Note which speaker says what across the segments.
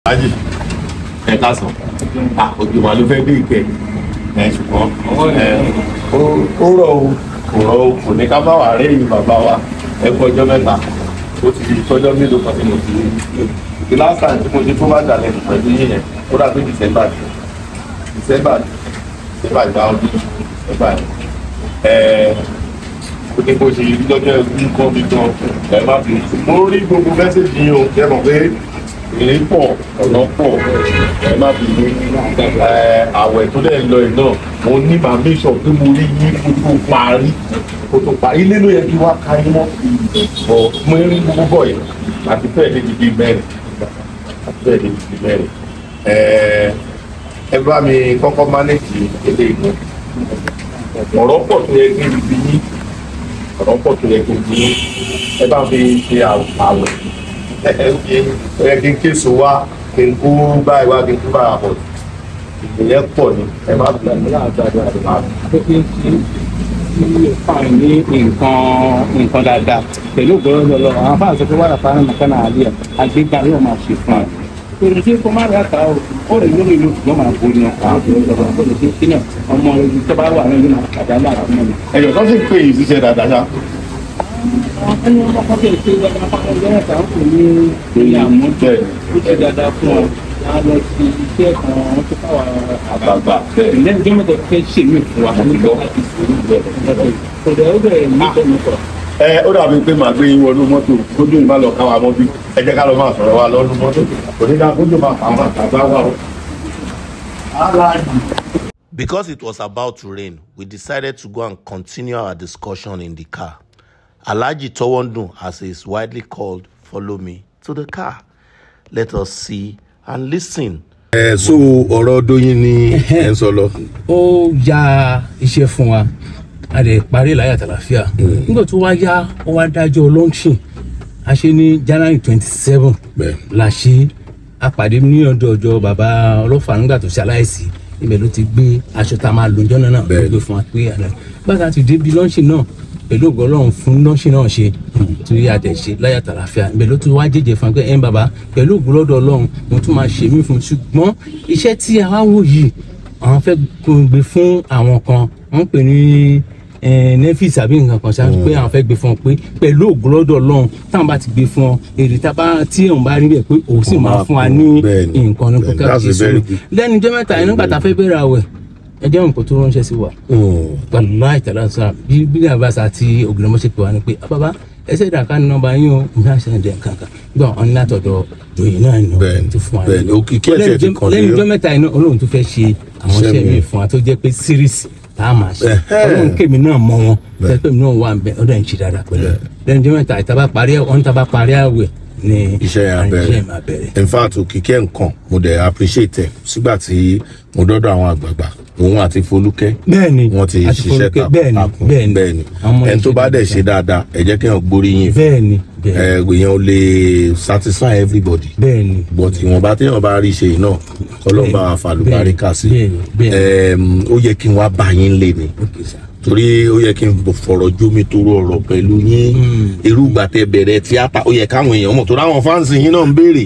Speaker 1: Lájì ẹ káàsán òjò wà ló fẹ́ dé ìkẹ́ ẹ ṣùgbọ́n ẹ ó ó rọ̀ o kò rọ̀ o kò ní ká bá wà rẹ́yìn bàbá wa ẹ kú ọjọ́ mẹ́ta ó ti di tọ́jọ́ mélòó kan tí mo ti rí the last time tí mo ti tó wá dalẹ̀ pẹ̀lú yín yẹn ó dà pé December ni December ni December gba ọdún December ni ẹ ó ní bó ṣe rí lọ́jọ́ ẹ̀kú kọ́ mi gan ẹ má fi mo rí gbogbo mẹ́sẹ̀gì yín o ẹ mọ̀ pé èrè pọ̀ ọ̀nà pọ̀ ẹ má fi ní àwẹ̀ tó dẹ̀ lọ yìí náà mo ní màá make sure pé mo rí yín kó tó parí kó tó parí ilé ló yẹ kí wá ka yín mọ́ ọ̀ mo rí gbogbo bọ̀ yìí àti fẹ́ẹ̀ lé di bíi mẹ́rin àti fẹ́ẹ̀ lé di bíi mẹ́rin ẹ bá mi kọ́kọ́ mánéjì eléyìí náà ọ̀rọ̀ pọ̀ tó yẹ kí n fi yín ọ̀rọ̀ pọ̀ tó yẹ kí n fi yín ẹ bá mi ṣe àwẹ̀ ẹ kí n késo wá kí n kú báyìí wá kí n kú báyìí àpọ̀ ìyẹn pọ̀ ni ẹ má bí
Speaker 2: pé kí n ṣe kí fáwọn ní nǹkan nǹkan dáadáa pẹ̀lú ògbọ́n lọ́lọ́ àwọn fáwọn sọ pé wàrà fáwọn nǹkan náà àlẹ́ àgbéga yóò máa ṣe fún ẹ. èrè tí kò má rà ká o ó lè lórí ìlú ṣùgbọ́n máa borí wọn àwọn tó ń sọ̀rọ̀ ó lè ṣe kí náà ọmọ ìlú tó bá wà nínú àdáńdá àti mọ́ni.
Speaker 1: ẹ̀yọ̀ tó sì pé yìí ṣiṣẹ́ dáadáa ṣá.
Speaker 2: àwọn ẹni wọn kọ́kọ́ bẹ̀rẹ̀ pé wọ́n máa ń lọ́wọ́ kan kò ní ní àmújẹ ó ṣe dáadáa fún ọ a lọ sí iṣẹ́ kan wọ́n tó fáwọn
Speaker 1: àgbààgbà
Speaker 2: lẹ́yìn tí wọ́n fẹ́ ṣe mí fún wa ní lọ́wọ́ àti ìṣòro bẹ̀rẹ̀ kò dẹ̀ ó bẹ̀rẹ̀ ní ìtọ́nukọ̀.
Speaker 1: ẹ ó dàbí pé màá gbé yín wọnú mọ́tò kójú ìbá lọ káwa mọ́ bí ẹ jẹ́ ká lọ máa sọ̀rọ̀ wa lọ́nu mọ́tò kò ní ká kójú máa fà wọn àtàgbà wa o.
Speaker 3: Because it was about to rain, we decided to go and continue our discussion in the car. Alaji Towondun, as he is widely called, follow me to the car. Let us see and listen.
Speaker 1: ẹ so ọ̀rọ̀ Dóyin ni ẹ ń sọ lọ.
Speaker 4: ó ya iṣẹ́ fún wa a lè parí láyà tàlàfíà nígbà tó wá yá ó wá dájọ́ launching a ṣe ní January twenty seven
Speaker 1: Bẹ́ẹ̀.
Speaker 4: la ṣe a pàdé ní ọ̀dọ̀ ọjọ́ bàbá ọlọ́fà nígbà tó ṣe aláìsí ibẹ̀ ló ti gbé aṣọ tá a máa lò jọ́nà náà
Speaker 1: Bẹ́ẹ̀.
Speaker 4: ló gbé fún wa pé àná bàtà ti débi launching náà pẹ̀lú ògo Ọlọ́run fún launching náà ṣe tí a tẹ̀ ṣe láyà tàlàfíà ibẹ̀ ló tún wá jẹ́jẹ́ fún wa pé ẹ̀ ń bàbá pẹ̀lú ògo lọ́dọ̀ Ọlọ́run mo tún máa ṣe mí fún un ṣùgbọ́n iṣẹ́ tí a wá wò yìí àwọn fẹ́ gbé fún àwọn kan wọ́n pè ní nefis àbí nǹkan kan ṣáà pé àwọn fẹ́ gbé fún ọ pé pẹ̀lú ògbólọ́dọ̀ ọlọ́run táwọn bá ti gbé fún ọ èrè tábà tí òun bá rí bẹ̀ pé òun sì máa fún wa ní
Speaker 1: Bẹ́ẹ̀ni,
Speaker 4: nǹkan ní
Speaker 1: bẹ́ẹ̀ni,
Speaker 4: kókà
Speaker 1: that's a
Speaker 4: kìí
Speaker 1: very
Speaker 4: sùn
Speaker 1: good-
Speaker 4: lẹ́nu ijọ́ mẹ́ta yìí nígbà tá a fẹ́ bẹ̀rẹ̀ àwẹ̀ ẹ jẹ́ nǹkan tó ránṣẹ́ sí wa wàlúwà ìtàlá sọ bí bí àbáṣà àti ògìrìmọ́ṣẹ́ pè wá ni pé bàbá ẹsẹ̀ ìdàkà ní nọ́mbà yín o ìgbà ṣe ń dẹ̀ kankan gbọ́ ọ ní látọ̀dọ̀ dòyìn náà ni
Speaker 1: Bẹ́ẹ̀ni,
Speaker 4: tó fún wa
Speaker 1: bẹ́ẹ̀ni, òkìkí ẹ̀ṣẹ̀ ti kàn
Speaker 4: lẹ́nu
Speaker 1: dé.
Speaker 4: ijọ́ mẹ́ta yìí náà olóhùn tó fẹ́ ṣe àwọn
Speaker 1: Iṣẹ́
Speaker 4: iṣẹ́
Speaker 1: mi.
Speaker 4: mi fún wa tó jẹ́ pé series tá a máa ṣe
Speaker 1: Ẹ̀hẹ́.
Speaker 4: ọlọ́run kémi náà mọ wọn
Speaker 1: Bẹ́ẹ̀.
Speaker 4: tẹ́ pé mi náà wà ń bẹ ọdọ̀ ń ṣe dáadáa pẹ̀lú ẹ̀. lẹ́nu ijọ́ mẹ́ta ìtaba parí ẹ̀ ọ̀n taba parí àwẹ̀ ni
Speaker 1: iṣẹ́ yẹn
Speaker 4: iṣẹ́
Speaker 1: abẹ́rẹ́
Speaker 4: yẹn máa bẹ̀rẹ̀.
Speaker 1: in fact òkìkí ẹ̀ nǹkan mo dẹ̀ appreciate ẹ̀ sígbà tí mo dọ́dọ̀ àwọn àgbààgbà òun àti Folúkẹ́
Speaker 4: bẹ́ẹ̀ni
Speaker 1: wọ́n ti
Speaker 4: àti
Speaker 1: ṣiṣẹ́
Speaker 4: Folúkẹ́, bẹ́ẹ̀ni
Speaker 1: takuntakun
Speaker 4: bẹ́ẹ̀ni
Speaker 1: bẹ́ẹ̀ni
Speaker 4: Àwọn ọmọ
Speaker 1: ẹni tó
Speaker 4: yẹn
Speaker 1: bá
Speaker 4: ṣe
Speaker 1: dẹ̀ ṣe dáadáa ẹ jẹ́ kéèyàn gbóríyìn fún
Speaker 4: bẹ́ẹ̀ni bẹ́ẹ̀ni
Speaker 1: ẹ èèyàn ò lè satisfy everybody
Speaker 4: bẹ́ẹ̀ni
Speaker 1: but ìwọ̀nba téèyàn bá rí ṣe yìí náà kọ́lọ́ bá wa fàlùbáríkà sí
Speaker 4: bẹ́ẹ̀ni, bẹ́ẹ̀ni.
Speaker 1: Ẹm, ó yẹ kí n wá bá yín lé ni
Speaker 4: Okay, sir.
Speaker 1: torí ó yẹ kí n fọ̀rọ̀ jómi toro ọ̀rọ̀ pẹ̀lú yín irú ìgbà tẹ́ bẹ̀rẹ̀ tíátà ó yẹ káwọn èèyàn mọ̀ torí àwọn fáǹsì yín náà ń béèrè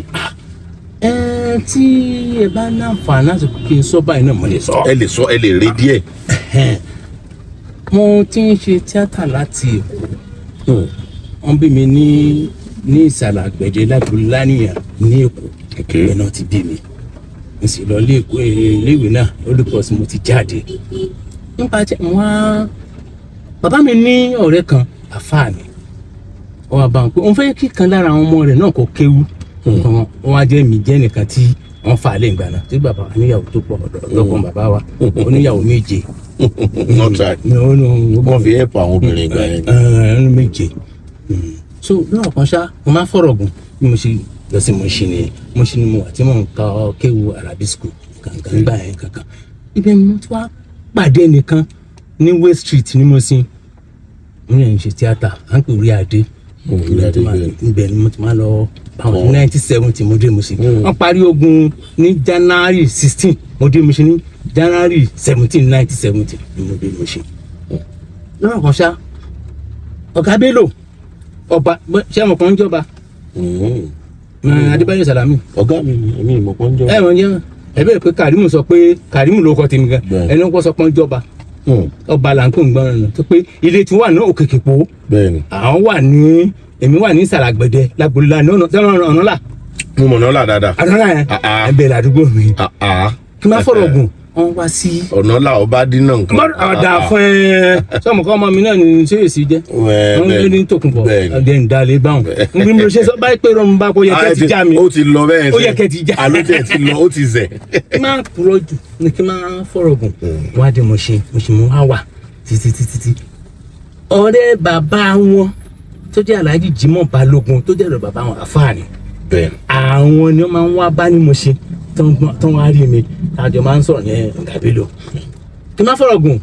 Speaker 4: ẹ tí ẹ bá ní àǹfààní láti kí n sọ báyìí náà mo lè sọ.
Speaker 1: ẹ lè sọ ẹ lè rí díẹ̀
Speaker 4: mo ti ń ṣe tíátà láti èkó wọn bí mi ní ní ìsàlẹ̀ àgbẹ̀dẹ lágbèlú lánìyàn ní èkó
Speaker 1: Okay.
Speaker 4: ìgbẹ́ náà ti bí mi mo sì lọ ilé èkó iléèwé náà olùkọ́ sí mo ti jáde nípa tí wọn á bàbá mi ní ọ̀rẹ́ kan àfáàní wọn wá bá wọn pé òun fẹ́ kí kan lára àwọn ọmọ rẹ̀ náà kó kéwú nǹkan wọn wọn wá jẹ́ mi jẹ́ nìkan tí wọ́n fà á lẹ́yìn gbà náà tí bàbá wa níyàwó tó pọ̀ ọ̀dọ́kùn bàbá wa oníyàwó méje
Speaker 1: not right
Speaker 4: ní ó ní
Speaker 1: wọ́n fi help àwọn obìnrin gbà yẹn
Speaker 4: ẹnu méje so lọ́wọ́ kan ṣá mo máa fọ̀rọ̀ gùn bí mo ṣe lọ sí mo ṣe ni mo ṣe ni mo wà tí mo ń ka kéwu arabic school kankan gbà yẹn kankan ibẹ̀ ni mo ti wá pàdé nìkan ní way street ní mo sin mo yẹn ń ṣe tíátà à ń pè orí adé
Speaker 1: Orí Adé, bẹ́ẹ̀.
Speaker 4: ibẹ̀ ni mo ti máa lọ báwọn ní nineteen seventy mo dé mo ṣe wọ́n parí ogun ní january sixteen mo dé mo ṣe ní january seventeen nineteen seventy ni mo dé mo ṣe lọ́wọ́ kan ṣá ọ̀gá bello ọba ṣé ọmọ kan ń jọba
Speaker 1: Mm.
Speaker 4: ẹ, adébáyọ̀ sàlámì
Speaker 3: ọ̀gá mi ni èmi ìmọ̀ pọ́n jọ.
Speaker 4: ẹ wọ́n jẹ́ ẹ bẹ́ẹ̀ pé karimu sọ pé karimu ló kọ́ tèmi gan
Speaker 3: Bẹ́ẹ̀.
Speaker 4: ẹni wọ́n sọ pé ń jọba
Speaker 3: Hmm,
Speaker 4: ọba là ń pè ń gbọ́n rẹ̀ tó pé ilé tí wà ní òkèkè po
Speaker 3: bẹ́ẹ̀ ni
Speaker 4: àwọn wà ní èmi wà ní sàràgbẹ̀dẹ lágbórílà ní ọ̀nà tẹ́wọ̀n ọ̀nà là
Speaker 3: mo mọ̀ náà là dáadáa.
Speaker 4: àdúrà yẹn
Speaker 3: Ah, ah.
Speaker 4: ẹ bẹ̀rẹ̀ ládùúgbò mi
Speaker 3: Ah, ah.
Speaker 4: kí n má fọ̀rọ̀ gùn wọ́n wá sí.
Speaker 3: ọ̀nà là ọba dínà nǹkan.
Speaker 4: ọ̀dà fún ẹ sọmọ kọ́ ọmọ mi náà ní sèyèsí jẹ́
Speaker 3: Wẹ́ẹ́,
Speaker 4: wọ́n
Speaker 3: bẹ́ẹ̀
Speaker 4: ní ní tòkunbọ̀
Speaker 3: bẹ́ẹ̀ ni.
Speaker 4: ọ̀dẹ̀ ń dalẹ̀ báwọn n bí mo ṣe sọ báyìí pé rọrùn bá kó yẹ
Speaker 3: Ah,
Speaker 4: kẹ́
Speaker 3: ẹ
Speaker 4: ti
Speaker 3: ti-
Speaker 4: já mi
Speaker 3: ó ti lọ bẹ́ẹ̀
Speaker 4: Ó yẹ kẹ́ ti já.
Speaker 3: àló tẹ̀ ti lọ ó ti zẹ̀.
Speaker 4: kí n máa purọ́ jù ní kí n máa fọ̀rọ̀ gùn wá dé mo ṣe mo ṣe mo wá wà títí títí tí ọ̀rẹ́ bàbá wọn tó jẹ́ Alhaji Jimoh Balógun tó jẹ́ ọ̀rẹ́ bàbá wọn àfáàní
Speaker 3: bẹ́ẹ̀ ni
Speaker 4: àwọn ni wọ́n máa ń wá bá ní mo ṣe tán wá rí mi àjọ máa ń sọ̀rọ̀ ní Gàbélò kí n má fọ̀rọ̀ gùn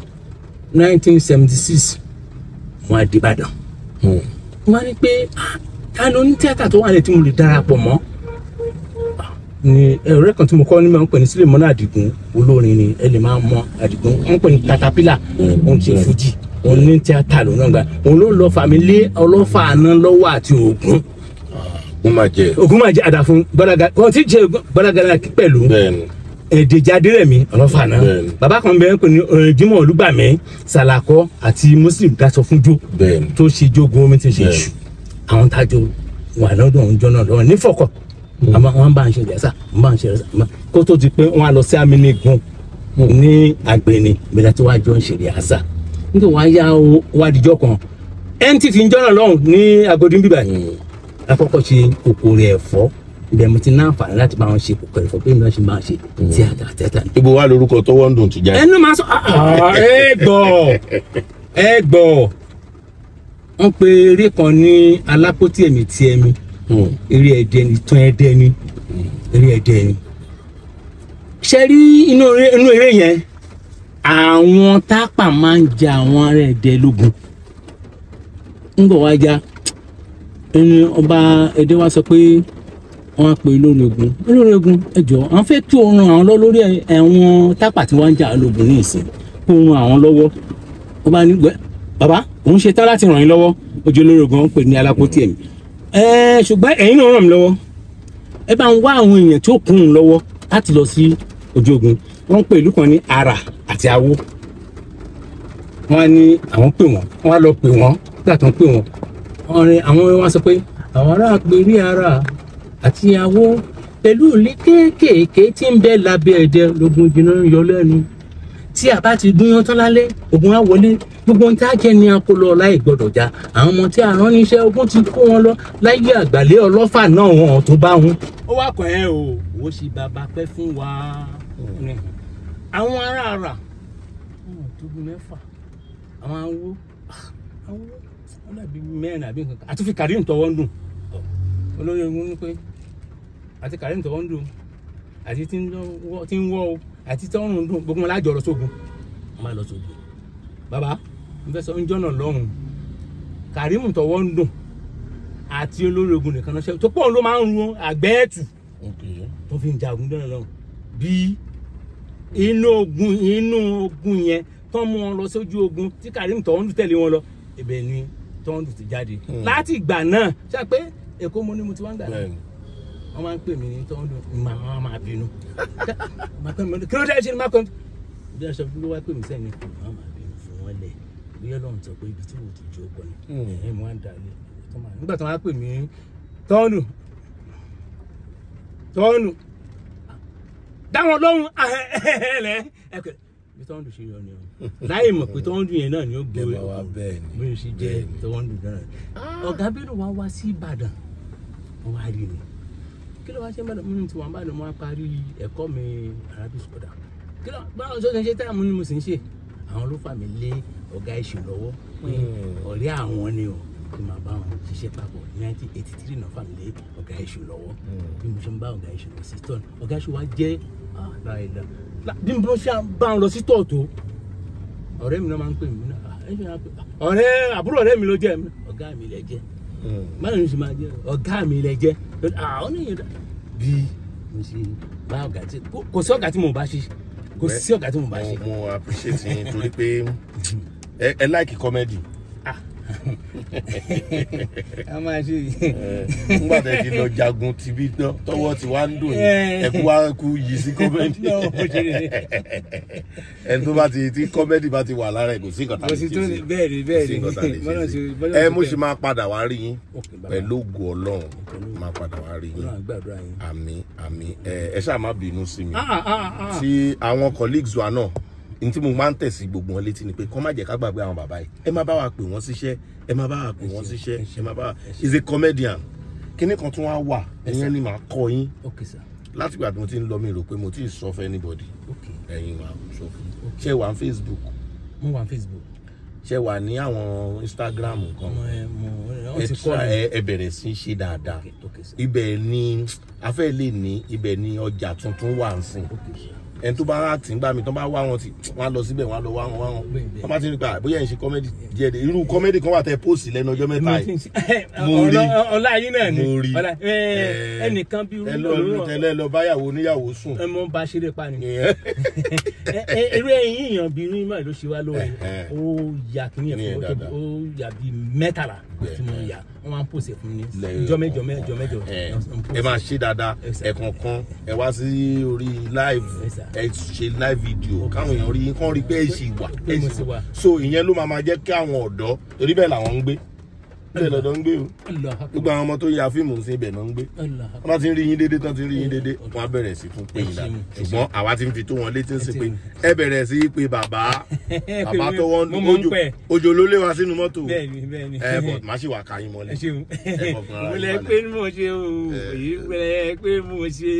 Speaker 4: 1976 wọn á dé Ìbàdàn
Speaker 3: Hmm.
Speaker 4: wọn á ní pé "Ah, ta ló ní tíátà tó wà lẹ tí mo lè darapọ̀ mọ́ Ah, ni ẹ̀rẹ́ kan tí mo kọ́ ní máa ń pè ní sílẹ̀ mọ́nà àdìgún olórin ni ẹ lè máa mọ àdìgún wọ́n ń pè ní katapila òun ti fújì òun ní tíátà ló náà gbà òun ló lọ fàmí lé ọlọ́fà àná lọ́wọ́ àti ògún
Speaker 3: ó máa jẹ
Speaker 4: ògún máa jẹ́ àdàfún gbọ́dọ̀gà wọ́n ti jẹ́ gbọ́dọ̀gà pẹ̀lú
Speaker 3: bẹ́ẹ̀ ni
Speaker 4: èdèjáde rẹ̀ mi ọlọ́fà náà
Speaker 3: Bẹ́ẹ̀ni.
Speaker 4: bàbá kan bẹ́ẹ̀ ń pè ní eh, Jimoh Olúgbàmí Sàlàkọ́ àti Muslim daṣọ fún jó
Speaker 3: bẹ́ẹ̀ ni
Speaker 4: tó ṣe jogun omi ti ṣe
Speaker 3: Bẹ́ẹ̀ni.
Speaker 4: iṣu àwọn tájọ wà lọ́dọ̀ òun jọ náà lọ́wọ́ nífọ̀kọ̀ àmọ́ wọn bá ń ṣe ìjàsà wọn bá ń ṣe ìjàsà kó tó di pé wọn á lọ sí amínigun ní àgbẹ̀ni bẹ̀rẹ̀ tí wàá jọ ń ṣe ìjàsà nítorí wọn á yá o wá dijọ́ kan NTV ń jọ́nà lọ́hùn ní Agodi bíbà yìí àkọ́kọ́ ṣe kòkòrò ẹ̀fọ́ ibẹ̀ mo ti ní àǹfààní láti bá wọn ṣe kòkòrò ẹ̀fọ́ pé mi náà ṣe máa ṣe tíátà tíátà ní
Speaker 3: ibo wa lorúkọ tọwọ́ ń dùn ti jáde.
Speaker 4: ẹnu máa sọ "Ah, ẹ gbọ́ ẹ gbọ́ wọ́n pe eré kan ní alápótí ẹ̀mí tí ẹ̀mí
Speaker 3: Hmm.
Speaker 4: eré ẹ̀dẹ́ ni tán ẹ̀dẹ́ ni eré ẹ̀dẹ́ ni. ṣe rí inú eré inú eré yẹn àwọn tápà máa ń ja àwọn ará ẹ̀dẹ́ lógun ń bọ̀ wá já ẹni ọba ẹ̀dẹ́ wa sọ pé wọ́n á pe olórí ogun olórí ogun ẹ jọ̀ọ́ àwọn fẹ́ kí oorun àwọn lọ lórí ẹ̀wọ̀n tápà tí wọ́n ń jà lógun ní ìsìn kó oorun àwọn lọ́wọ́ wọ́n bá ní gbẹ́ bàbá òun ṣe tán láti ràn yín lọ́wọ́ ojú olórí ogun wọn pè ní alápótí ẹ̀mí ẹ̀ẹ́ ṣùgbọ́n ẹ̀yin náà ràn mí lọ́wọ́ ẹ bá ń wá àwọn èèyàn tí ó kún un lọ́wọ́ láti lọ sí ojú ogun wọ́n ń pè ìlú kan ní ara àti awo wọ́n á ní àwọn pè wọ́n wọ́n á lọ pè wọ́n nígbà tó ń pè wọ́n wọ́n rí àwọn wọn sọ pé àwọn ará pè rí ara àti awo pẹ̀lú ilé kéékèèké tí ń bẹ lábẹ́ ẹ̀dẹ́ lógun jìnnà ń yọ lẹ́nu tí a bá ti gúnyán tán lálẹ́ ogun á wọlé gbogbo ohun tí a jẹ ní akólọ láì gbọdọ̀ já àwọn ọmọ tí a rán níṣẹ́ ogun ti kó wọn lọ láyé àgbàlẹ́ ọlọ́fà náà wọn tó bá wọn. ó wá kàn ẹ́ o ó sì bàbá pẹ́ fún wa. àwọn ará àrà wọn ò tóbi mẹ́fà àwọn awo awo wọn dàbí mẹ́rin àbí nǹkan kan àti fi kàrí ntọ́wọ́ ń dùn olórí ogun ní pé àti kàrí ntọ́wọ́ ń dùn àti tí ń wọ́ tí ń wọ́ o àti tí ọrùn dùn gbogbo wọn lájọ lọ sógun wọn máa lọ sógun bàbá n fẹ́ sọ ń jọ́nà lọ́hùn Kàrímù tọwọ́ ń dùn àti olórí ogun nìkan náà ṣe tó pọ̀ ló máa ń run àgbẹ̀ẹ́tù
Speaker 3: Okay.
Speaker 4: tó fi ń jagun jọ́nà lọ́hùn bí inú ogun inú ogun yẹn tó mú wọn lọ sójú ogun tí Kàrímù tọwọ́ ń dùn tẹ̀lé wọn lọ ibẹ̀ ni tọwọ́ ń dùn ti jáde láti ìgbà náà ṣe pé Èkó mo ní mo ti wá ń gbà náà
Speaker 3: Bẹ́ẹ̀ni.
Speaker 4: wọ́n máa ń pè mí ní tọ́ndún màá wọ́n máa bínú Màá pè mí, kí ló dé ṣe ni máa pè mí. bí aṣọ ló wá pè mí sẹ́ni wọ́n máa bínú fún wọn lẹ̀ bí ọlọ́run sọ pé ibi tí wò ti jó pọ̀ ni
Speaker 3: Hmm.
Speaker 4: ẹ̀yìn mo wá ń dalẹ̀ tó máa- nígbà tí wọ́n á pè mí tọ́ndún tọ́ndún dáwọn lóhùn ẹ̀ẹ́lẹ̀ ẹ̀kẹ́ bí tọ́ndún ṣe yọ ni o láì mọ̀ pé tọ́ndún yẹn náà ni ó gbé
Speaker 3: Ẹ máa wá bẹ́ẹ̀ ni.
Speaker 4: bí o ṣe jẹ́
Speaker 3: Bẹ́ẹ̀ ni.
Speaker 4: tọ́ndún náà ọ̀gá bẹ́ẹ̀ wá wá sí Ìbàdàn wọ́n wá rí mi kí ló wá ṣe mbàdàn mo ní tiwọn mbàdàn mo wá parí ẹ̀kọ́ mi arabic sọdà kí ló báwọn sọ ṣe táàmù ni mo sì ń ṣe àwọn ló fà mí lé ọ̀gá ìṣù lọ́wọ́ pé
Speaker 3: Hmm.
Speaker 4: ọ̀rẹ́ àwọn ni o kí n máa bá wọn ṣiṣẹ́ papọ̀ ní nineteen eighty three náà fà mí lé ọ̀gá ìṣù lọ́wọ́ bí mo ṣe ń bá ọ̀gá ìṣù lọ sí tọ́ọ̀nù ọ̀gá ìṣù wa jẹ́ ah, láìda lá- bí mo ṣe ń bá wọn lọ sí tọ́ọ̀tù ọ̀rẹ́ mi náà máa ń pè mí náà ah, ẹ̀ṣẹ̀ náà pè ah, ọ̀rẹ́ àbúrò ọ̀rẹ́ mi ló jẹ́ mi ọ̀gá mi lẹ jẹ́
Speaker 3: Hmm.
Speaker 4: báwo ni o ṣe máa jẹ ọ̀gá mi lẹ jẹ́ àwọn oníyẹn dá bí mo ṣe bá ọ̀gá tí kò- kò sí ọ̀gá tí mo bá ṣe kò sí ọ̀gá tí mo bá ṣe
Speaker 3: mo mo appreciate yín torí pé ẹ ẹ like comedy
Speaker 4: Ah, a máa ṣe
Speaker 3: nígbà tẹ́ ti lọ jagun tibí tán tọwọ́ ti wá ń dùn yín
Speaker 4: Eh.
Speaker 3: ẹkú wá kú yìí sí kọ́mẹ́dì
Speaker 4: No, mo ṣe rere.
Speaker 3: ẹni tó bá ti tí kọ́mẹ́dì bá ti wà lára ẹ̀ kò sí nǹkan tá a
Speaker 4: Kò
Speaker 3: lè
Speaker 4: sí
Speaker 3: ṣe
Speaker 4: tó
Speaker 3: sí
Speaker 4: lè- bẹ́ẹ̀ ni, bẹ́ẹ̀
Speaker 3: Kò sí
Speaker 4: ni.
Speaker 3: nǹkan tá a lè
Speaker 4: Bọ́lá
Speaker 3: ṣe sí
Speaker 4: ṣe- bọ́lá
Speaker 3: ẹ
Speaker 4: ṣe
Speaker 3: mo
Speaker 4: bẹ́ẹ̀.
Speaker 3: ṣe máa padà wá rí yín
Speaker 4: Ok, bàbá.
Speaker 3: pẹ̀lú ògo ọlọ́run máa padà wá rí yín
Speaker 4: Ọlọ́run á gbàdúrà yín.
Speaker 3: àmì àmì ẹ ẹ ṣáà má bínú sí mi
Speaker 4: Ah, ah, ah, ah.
Speaker 3: tí àwọn colleagues wa náà ní tí mo máa ń tẹ̀sí gbogbo wọn létí ni pé kọ́ má jẹ́ ká gbàgbé àwọn bàbá yìí ẹ má bá wa pè wọ́n síṣẹ́ ẹ má bá wa pè wọ́n síṣẹ́ ẹ má bá wa is a comedian kíní kan tún wá wà ẹ̀yẹn ni màá kọ́ yín
Speaker 4: ok sir
Speaker 3: láti ìgbà tí mo ti ń lọ mi rò pé mo ti sọ fún anybody
Speaker 4: ok
Speaker 3: ẹ̀yin wa sọ fún ṣé wà ní facebook
Speaker 4: mo wà ní facebook
Speaker 3: ṣé wà ní àwọn instagram kan
Speaker 4: mo ẹ mo
Speaker 3: ẹ
Speaker 4: ọ ti
Speaker 3: try-
Speaker 4: kọ́ mi
Speaker 3: ẹ ẹ bẹ̀rẹ̀ sí í ṣe dáadáa
Speaker 4: ok ok sir
Speaker 3: ibẹ̀ ni afẹ́ lè ní ibẹ̀ ni ọjà tuntun wà ń sìn
Speaker 4: ok sir
Speaker 3: ẹni tó bá rà tí ń gbà mí tó bá wá wọn tí wọn á lọ síbẹ̀ wọn á lọ wá wọn wá wọn
Speaker 4: Bẹ́ẹ̀, bẹ́ẹ̀.
Speaker 3: wọn bá ti rí pa bóyá ẹ̀ ń ṣe kọ́mẹ́dì díẹ̀ díẹ̀ irú kọ́mẹ́dì kan wà tẹ póòsì lẹ́nu ọjọ́ mẹ́ta yìí Mo rí.
Speaker 4: ọlá ọlá yín náà ni
Speaker 3: mo rí
Speaker 4: ọlá ẹ
Speaker 3: Eh,
Speaker 4: ẹnìkan bí
Speaker 3: ẹ lọ tẹ́lẹ̀ lọ báyàwó oníyàwó sùn
Speaker 4: ẹ mọ bá ṣeré pa ni
Speaker 3: Ìyẹn.
Speaker 4: Ẹ- ẹ- eré ẹyin èèyàn bíi irú ìmọ̀ ló ṣe wá lóore
Speaker 3: Ẹ̀hẹ̀.
Speaker 4: ó ya kí ni
Speaker 3: Ní
Speaker 4: ẹ̀fọ́
Speaker 3: ẹ̀ dáadáa.
Speaker 4: ó ya bíi mẹ́tàlá
Speaker 3: Bẹ́ẹ̀.
Speaker 4: tí mo yà wọ́n máa ń pòsè fún mi
Speaker 3: Lẹ́yìn
Speaker 4: jọ mẹ́jọ mẹ́jọ mẹ́jọ
Speaker 3: ẹ
Speaker 4: wọ́n ń
Speaker 3: ẹ
Speaker 4: post.
Speaker 3: máa ṣe dáadáa
Speaker 4: Yes, sir.
Speaker 3: ẹ̀kọ̀ọ̀kan ẹ wá sí orí live
Speaker 4: Yes, sir.
Speaker 3: ẹ ṣe live video káwọn èèyàn rí yín kán rí pé ẹ ṣì wà
Speaker 4: Pé
Speaker 3: ẹ
Speaker 4: mo
Speaker 3: ṣì
Speaker 4: ṣì
Speaker 3: wà
Speaker 4: wà.
Speaker 3: so ìyẹn ló máa máa jẹ́ kí àwọn ọ̀dọ́ torí bẹ́ẹ̀ làwọn ń gbé bẹ́ẹ̀ lọ́dọ̀ ń gbé o
Speaker 4: Allah akbar.
Speaker 3: gbogbo àwọn ọmọ tó ya fíìmù sí ibẹ̀ náà ń gbé
Speaker 4: Allah
Speaker 3: wọ́n bá ti ń rí yín déédéé tán ti ń rí yín déédéé wọ́n á bẹ̀rẹ̀ sí tún pé yín
Speaker 4: Ẹ
Speaker 3: dáadáa
Speaker 4: ṣeun, ẹ
Speaker 3: ṣùgbọ́n àwa ti ń fi tó wọn létí sí pé
Speaker 4: ṣeun.
Speaker 3: ẹ bẹ̀rẹ̀ sí í pe bàbá bàbá tó wọ́n
Speaker 4: Mo mọ̀ ń
Speaker 3: ojo
Speaker 4: pẹ́.
Speaker 3: ojo ló lé wa sínú mọ́tò
Speaker 4: bẹ́ẹ̀ni bẹ́ẹ̀ni
Speaker 3: ẹ bọ̀ má ṣì wà ká yín
Speaker 4: ẹ
Speaker 3: mọ́lẹ̀
Speaker 4: ṣeun
Speaker 3: ẹ fọkàn ara
Speaker 4: mo
Speaker 3: yín
Speaker 4: lẹ
Speaker 3: balẹ̀.
Speaker 4: pé mo ṣe o èyí pẹ pé mo ṣe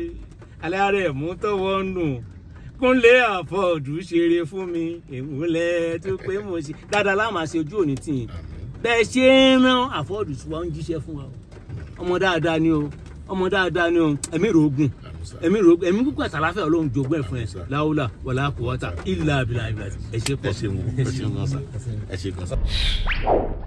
Speaker 4: alárẹ̀ mú tọwọ́ nù kúnlé àfọ̀dù ṣeré fún mi èmúlẹ̀ tó pé mo ṣe dáadáa láàmà ṣe ojú òní tì yín bẹ́ẹ̀ ṣe ń rán àfọ̀dù tí wọ́n ń jíṣẹ́ fún wa o ọmọ dáadáa ni o ọmọ dáadáa ni o ẹ̀mí rògùn
Speaker 3: Àmín sà.
Speaker 4: ẹ̀mí rògùn ẹ̀mí kúkú àtàláfẹ́ ọlọ́run jogún ẹ̀ fún ẹ
Speaker 3: Àmín sà.
Speaker 4: láwùlà wàlá kùwọ́tà ìlà àbílà ìbílà ẹ ṣe
Speaker 3: ẹ
Speaker 4: pọ̀
Speaker 3: ṣeun ẹ ṣeun gan sa ẹ ṣe gan sa.